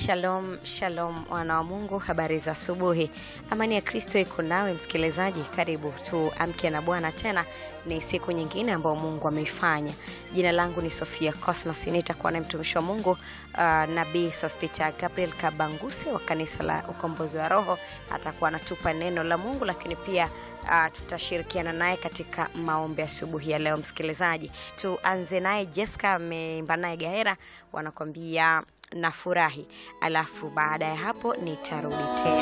Shalom, shalom wana wa Mungu, habari za asubuhi. Amani ya Kristo iko nawe msikilizaji, karibu tuamke na Bwana. Tena ni siku nyingine ambayo Mungu ameifanya. Jina langu ni Sofia Cosmas, nitakuwa na mtumishi wa Mungu uh, Nabii Sospita Gabriel Kabanguse wa kanisa la Ukombozi wa Roho. Atakuwa anatupa neno la Mungu, lakini pia uh, tutashirikiana naye katika maombi asubuhi ya leo. Msikilizaji, tuanze naye Jessica ameimba naye Gahera, wanakwambia nafurahi, alafu baada ya hapo nitarudi tena.